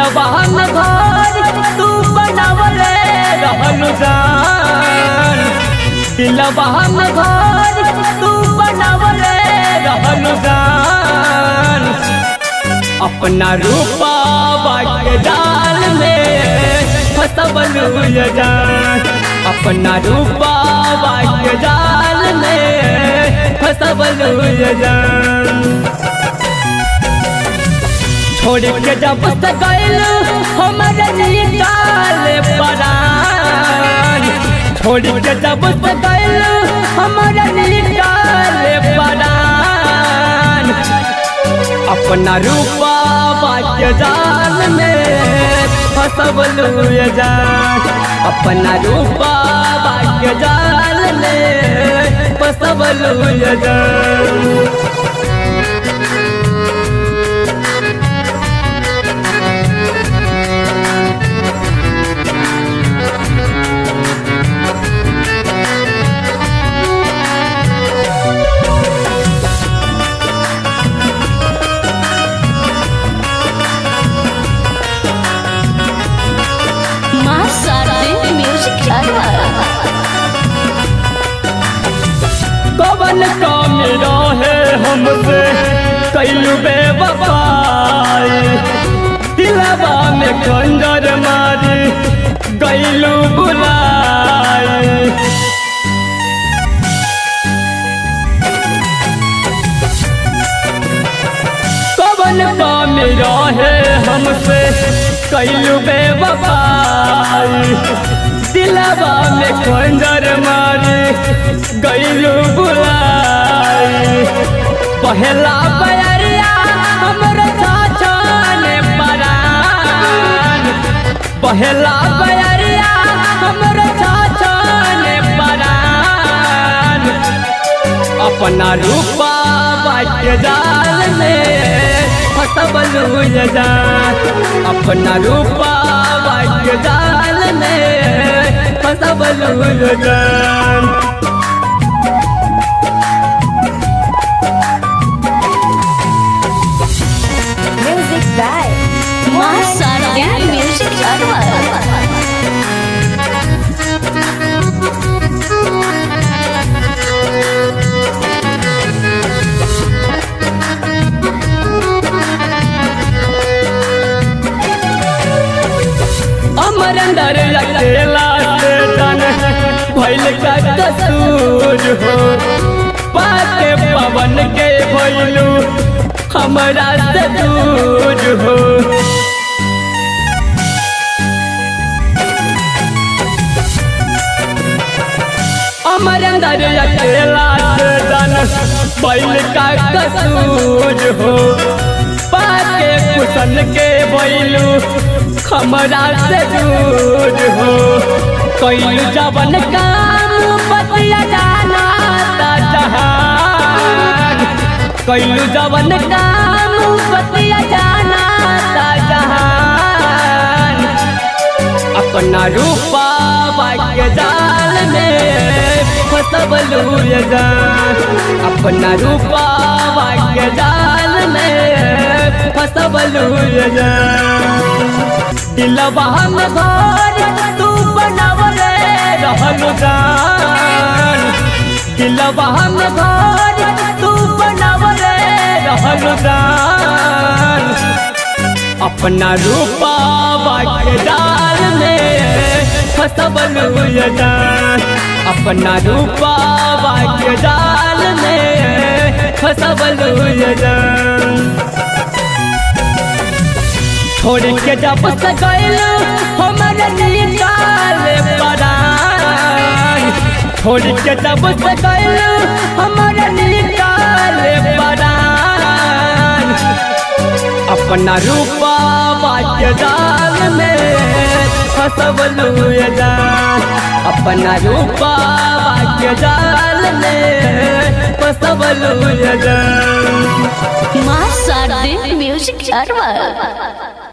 दिलवा में घर तू बनावले रहलु जान दिलवा में घर तू बनावले रहलु जान अपना रूपा के डाल में फसबलू ये जान अपना रूपा के डाल में फसबलू ये जान छोड़ के जब से गइल हमरे निकाल परान छोड़ के जब से गइल हमरे निकाल परान अपना रूपा बाके जान में फसबलू ये जान अपना रूपा बाके जाल में फसबलू ये जान माँ शारदे म्यूजिक कवन काम रहे हमसे कैलू बेवफाई दिलवा में खंजर मारी गैलू बुलाई कवन काम रहे हमसे कैलू बेवफाई दिलवा में खंजर मारी गैलू बुलाई पहला बयरिया हमरो छाछाने परान पहला बयरिया हमरो छाछाने परान अपना रूपा बाटे जाल में फसबलू ये जान अपना रूपा बाटे जाल में फसबलू ये जान Music by माँ शारदे म्यूजिक अमर अंदर अकेला से तन भइल का कसूर हो पाके पवन के भइलू हमरा से दूर हो अमर अंदर अकेला से तन भइल का कसूर हो पाके कुशन के भइलू हमरा से दूर हो कैलू जवन काम बतिया जाना ता जहान कैलू जवन काम बतिया जाना ता जहान अपना रूपा बाके जाल में फसबलू ये जान अपना रूपा बाके जाल में फसबलू ये जान दिलवा में घर तू बनावले रहलु जान दिलवा में घर तू बनावले रहलु जान अपना रूपा बाके जाल में फसबलू ये जान अपना रूपा बाके जाल में फसबलू ये जान छोड़ के जब से गइल हमरे निकाल परान छोड़ के जब से गइल हमरे निकाल परान अपना रूपा बाटे जाल में फसबलू ये जान अपना रूपा बाटे जाल में फसबलू ये जान माँ शारदे म्यूजिक